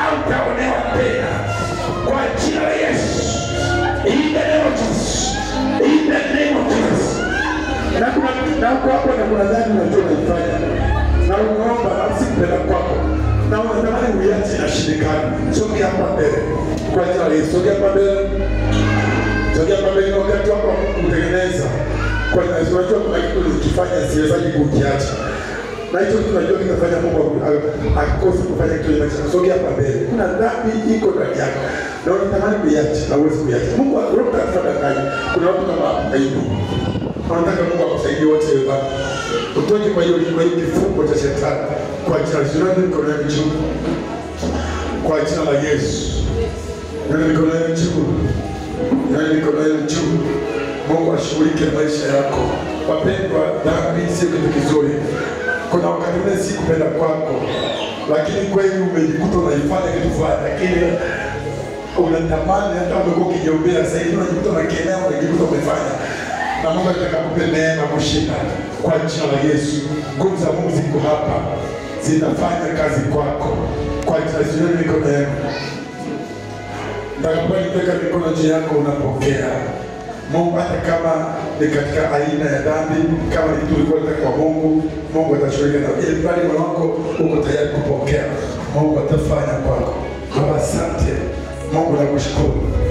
hautaonewa tena kwa jina la Yesu. In the name of Jesus. In the name of Jesus. Na kuna na uko hapo na kuna dhambi unajua unaifanya. Na unaomba na usikupenda kwako. Na unatamani uiache inashindikana. Sogea hapa mbele. Kwa jina la Yesu. Sogea hapa mbele. Sogea hapa mbele ni wakati wako wa kutengeneza. Kwa jina la Yesu. Unajua kuna kitu ulikifanya siwezaji kukiacha. Na hicho kitu unajua kinafanya Mungu aku- akose kufanya kitu kwenye maisha. Sogea hapa mbele. Kuna dhambi iko ndani yako. Na unatamani kuiacha na uwezi kuiacha. Mungu Roho Mtakatifu anadanganya. Kuna watu kama Ayubu wanataka Mungu akusaidie wote hiyo dhambi. Utoke kwa hiyo kwa hiyo kifungo cha shetani kwa jina la Yesu. Ndio mikono yako juu. Kwa jina la Yesu. Ndio mikono yako juu. Ndio mikono yako juu. Mungu ashughulike na maisha yako. Wapendwa, dhambi sio kitu kizuri. Kuna wakati ule si kupenda kwako, lakini kweli umejikuta unaifanya kitu fulani, lakini unatamani hata umekuwa ukijiombea sasa hivi unajikuta unakemea, unajikuta umefanya na Mungu anataka kupe neema kushinda kwa jina la Yesu. Nguvu za Mungu ziko hapa, zinafanya kazi kwako kwa jina la Yesu. Nyanyua mikono yako, nitakapoiweka mikono juu yako, unapokea Mungu, hata kama ni katika aina ya dhambi, kama ni kitu ulikuwa unataka kwa Mungu, Mungu atashughulika na ili bali moyo wako uko tayari kupokea, Mungu atafanya kwako. Baba, asante Mungu, nakushukuru